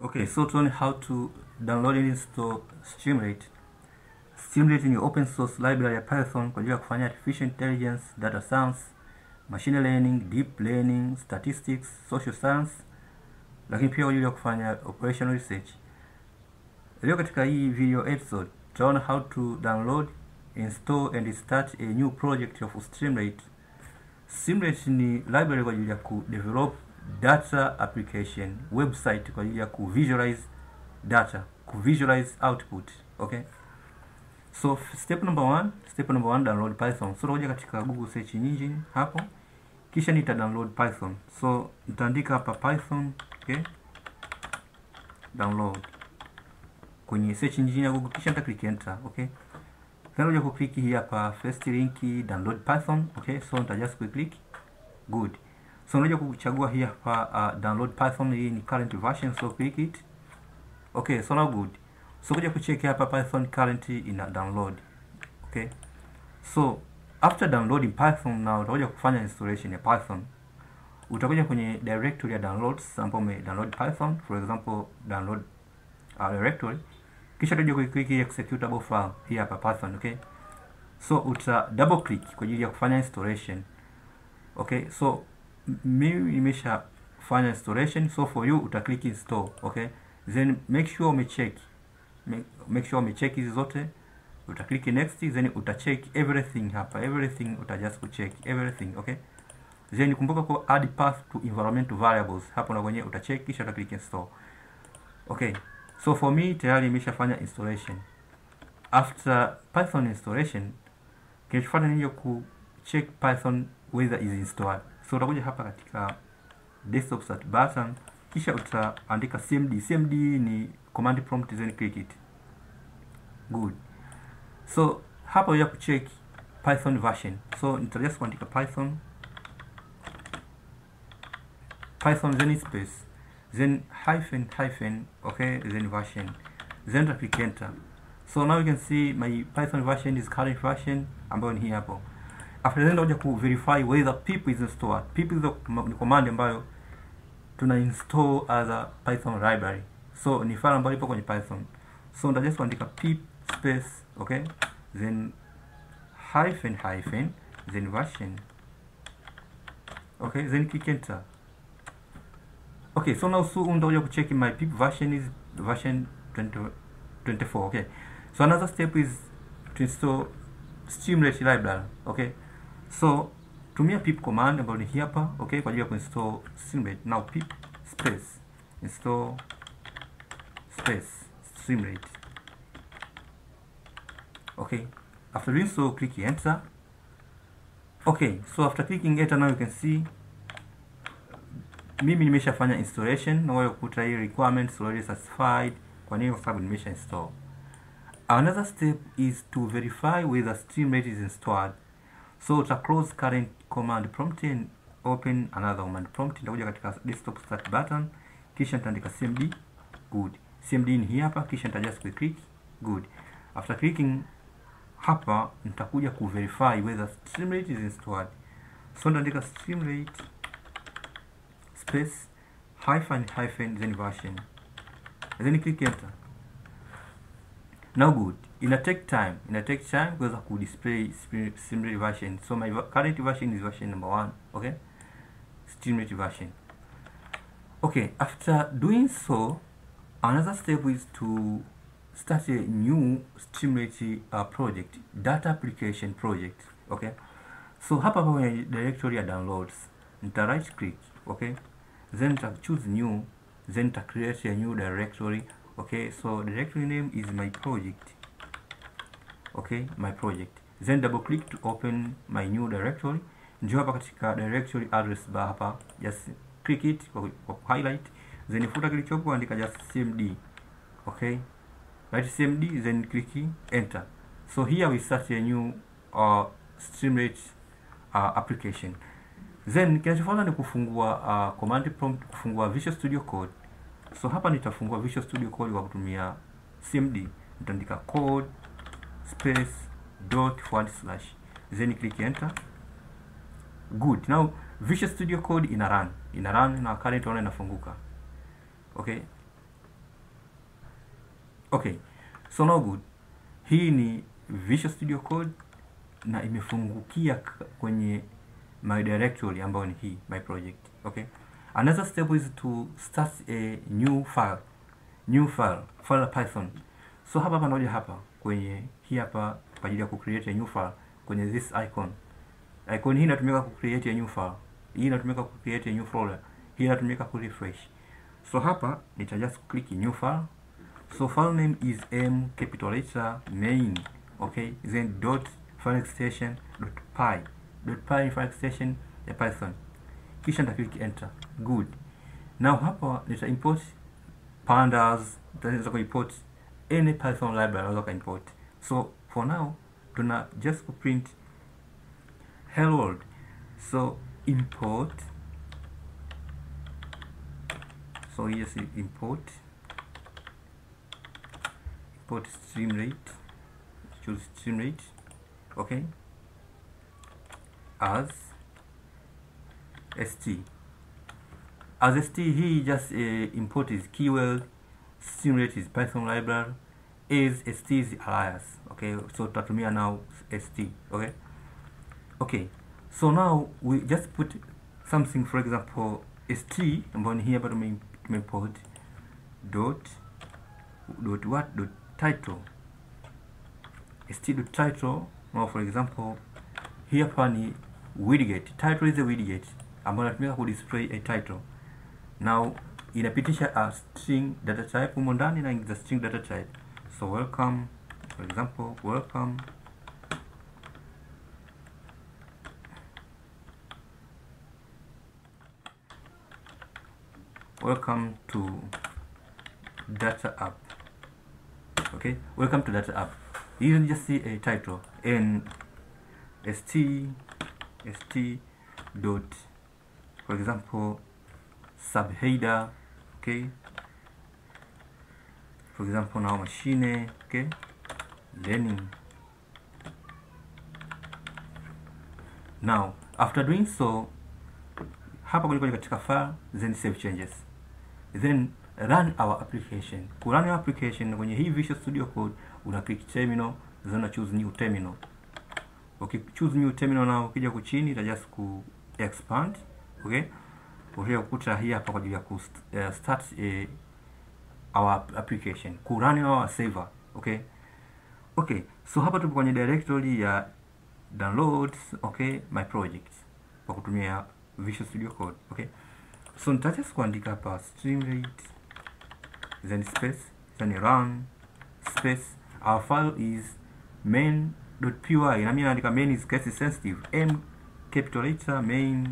Okay, so to learn how to download and install Streamlit. Streamlit ni open source library ya Python kwa ajili ya kufanya artificial intelligence, data science, machine learning, deep learning, statistics, social science, lakini pia kwa ajili ya kufanya operational research. Leo katika hii video episode tutaona how to download, install and start a new project of Streamlit. Streamlit ni library kwa ajili ya kudevelop data application website kwa ajili ya kuvisualize data kuvisualize output okay so step number one step number one download python so utakuja katika google search engine hapo kisha nita download python so nitaandika hapa python okay download kwenye search engine ya google kisha nita click enter okay then uja kuclick hii hapa first link download python okay so nita just click good so unaweza kuchagua hii hapa uh, download python hii ni current version so click it okay so now good so kuja kucheck hapa python current ina download okay so after downloading python na utakuja kufanya installation ya python utakuja kwenye directory ya downloads ambapo ume download python for example download uh, directory kisha utakuja kuiclick executable file hii hapa python okay so uta double click kwa ajili ya kufanya installation okay so mimi nimesha fanya installation so for you uta click install okay then make sure umecheck make, make sure umecheck hizi zote uta click next then uta check everything hapa everything uta just kucheck everything okay then kumbuka ku add path to environmental variables hapo na kwenye uta check kisha uta click install okay so for me tayari nimeshafanya installation after python installation kinachofuata ni ku check python whether is installed so utakuja hapa katika desktop start button kisha utaandika cmd cmd ni command prompt then click it good so hapa uja kucheck python version so nitajust kuandika python python then space then hyphen hyphen okay then version then ta click enter so now you can see my python version is current version ambayo ni hii hapo after then utakuja ku verify whether pip is installed pip is ni command ambayo tuna install as a python library so ni file ambayo ipo kwenye python so nita just kuandika pip space okay then hyphen hyphen then version okay then click enter okay so now soon utakuja kucheck my pip version is version 20, 24 okay so another step is to install Streamlit library okay so tumia pip command ambayo ni hii hapa okay kwa ajili ya kuinstall Streamlit now pip space install space Streamlit okay after doing so click enter okay so after clicking enter now you can see mimi nimeshafanya installation na wewe kukuta hii requirements already satisfied kwa nini kwa sababu nimesha install another step is to verify whether Streamlit is installed so uta close current command prompt and open another command prompt nitakuja katika desktop start button kisha nitaandika cmd good cmd ni hii hapa kisha nita just click good after clicking hapa nitakuja ku verify whether Streamlit is installed so nitaandika Streamlit space hyphen hyphen then version then click enter now good ina take time ina take time kuweza ku display Streamlit version so my current version is version number one okay Streamlit version okay after doing so another step is to start a new Streamlit uh, project data application project okay so hapa kwenye directory ya downloads nita right click okay then nita choose new then nita create a new directory okay so directory name is my project okay my project then double click to open my new directory ndio hapa katika directory address bar hapa just click it kwa, kwa highlight then futa kilichopo andika just cmd okay right cmd then click enter so here we start a new uh, Streamlit uh, application then kinachofuata ni kufungua uh, command prompt kufungua Visual Studio Code so hapa nitafungua Visual Studio Code kwa kutumia cmd nitaandika code space dot forward slash then click enter good now Visual Studio Code ina run ina run na current ona inafunguka okay okay so now good hii ni visual studio code na imefungukia k- kwenye my directory ambayo ni hii my project okay another step is to start a new file new file file python so hapa hapa naoja hapa kwenye hii hapa kwa ajili ya kucreate a new file kwenye this icon icon hii inatumika kucreate a new file hii inatumika kucreate a new folder hii inatumika kurefresh so hapa nita just click new file so file name is m capital letter main okay then dot file extension dot py dot py file extension ya python kisha nita click enter good now hapa nita import pandas nitaweza kuimport any python library unaweza kuimport so for now tuna just kuprint hello world so import so yes import import stream rate choose stream rate okay as st as st he just uh, import is keyword stream rate is python library is st is alias okay so tutatumia now st okay okay so now we just put something for example st ambayo ni hii hapa tume tumeimport dot dot what dot title st dot title now for example hii hapa ni widget title is a widget ambayo inatumika ku display a title now inapitisha a string data type humo ndani na ingiza string data type so welcome for example welcome welcome to data app okay welcome to data app you can just see a title and st st dot for example subheader okay for example now machine okay learning now after doing so hapa kwenye katika file then save changes then run our application ku run our application kwenye hii Visual Studio Code una click terminal then una choose new terminal okay choose new terminal na ukija kuchini ita just ku expand okay utakuja kukuta hii hapa kwa ajili ya ku uh, start uh, our application ku run our server okay okay so hapa tupo kwenye directory ya downloads okay my project kwa kutumia Visual Studio Code okay so nitacha kuandika hapa stream rate then space then run space our file is main.py na mimi naandika main is case sensitive m capital letter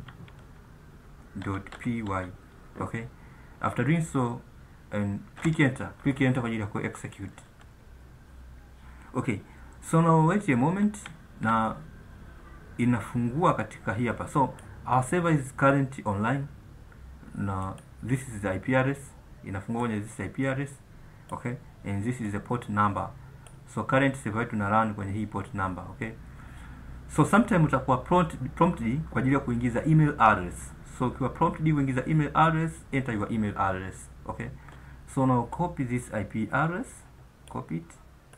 main.py okay after doing so and click enter click enter kwa ajili ya ku execute okay so now wait a moment na inafungua katika hii hapa so our server is currently online na this is the IP address inafungua kwenye this IP address okay and this is the port number so current server yetu na run kwenye hii port number okay so sometime utakuwa prompt, prompted kwa ajili ya kuingiza email address so ukiwa prompted kuingiza email address enter your email address okay so now copy this IP address copy it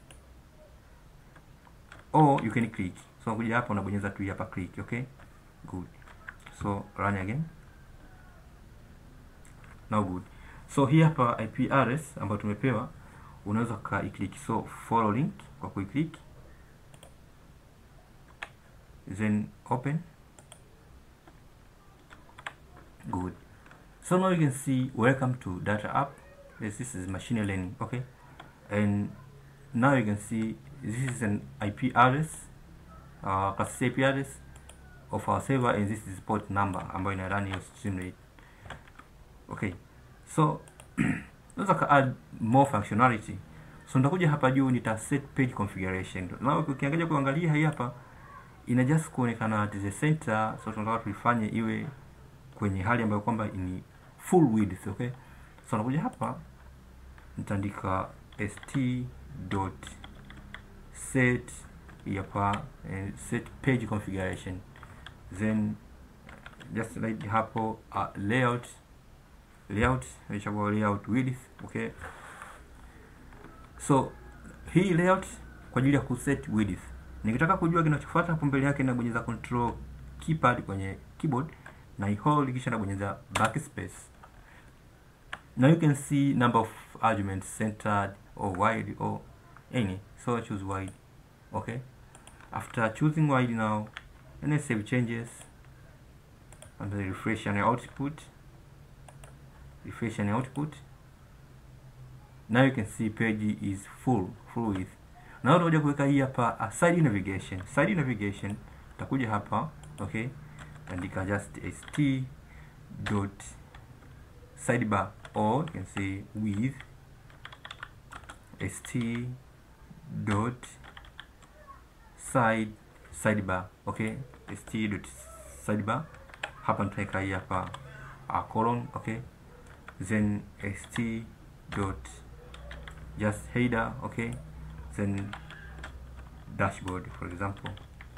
or you can click so kuja hapa unabonyeza tu hapa click okay good so run again now good so hii hapa IP address ambayo tumepewa unaweza ka click so follow link kwa kuiclick then open good so now you can see welcome to data app yes, this is machine learning okay and now you can see this is an IP address uh, class IP address of our server and this is port number ambayo ina run your stream rate okay so unaweza ka add more functionality so nitakuja hapa juu nita set page configuration na ukiangalia kuangalia hii hapa ina just kuonekana at the center so tunataka tuifanye iwe kwenye hali ambayo kwamba ni full width okay so nakuja hapa nitaandika st dot set hapa eh, set page configuration then just like hapo uh, layout layout nichagua layout width okay so hii layout kwa ajili ya kuset width nikitaka kujua kinachofuata hapo mbele yake nabonyeza control keypad kwenye keyboard na hold kisha nabonyeza backspace now you can see number of arguments centered or wide or any so I choose wide okay after choosing wide now and then save changes and then refresh and output refresh and output now you can see page is full full width na utakuja kuweka hii hapa uh, side navigation side navigation utakuja hapa okay andika just st dot sidebar or you can say with st dot side sidebar okay st dot sidebar hapa nitaweka hii hapa uh, colon okay then st dot just header okay then dashboard for example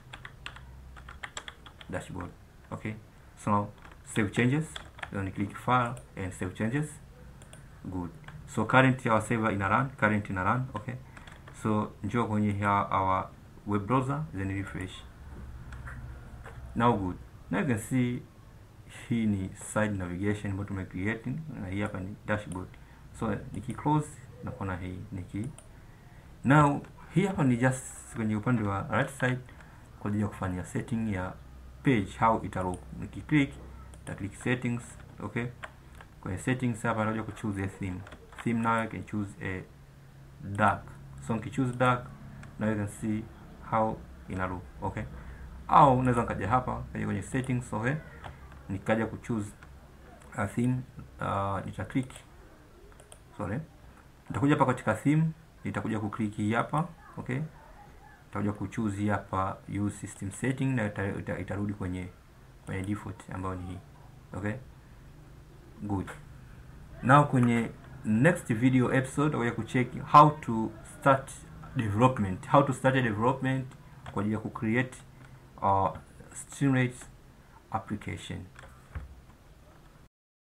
dashboard okay so now save changes then click file and save changes good so current our server ina run current ina run okay so njoo kwenye our web browser then refresh now good now you can see hii ni side navigation ambayo tumecreate na hii hapa ni dashboard so niki close na kuona hii niki now hii hapa ni just kwenye upande wa right side kwa ajili ya kufanya setting ya page how ita look niki click ta click settings okay kwenye settings hapa nakuja ku choose a theme theme now you can choose a dark so niki choose dark now you can see how ina look okay au unaweza nikaja hapa kaja kwenye settings okay nikaja ku choose a theme uh, nita click sorry nitakuja hapa katika theme nitakuja ku click hii hapa okay nitakuja ku choose hapa use system setting na itarudi ita, ita kwenye kwenye default ambayo ni hii okay good now kwenye next video episode tutakuja kucheck how to start development how to start a development kwa ajili ya ku create uh, Streamlit application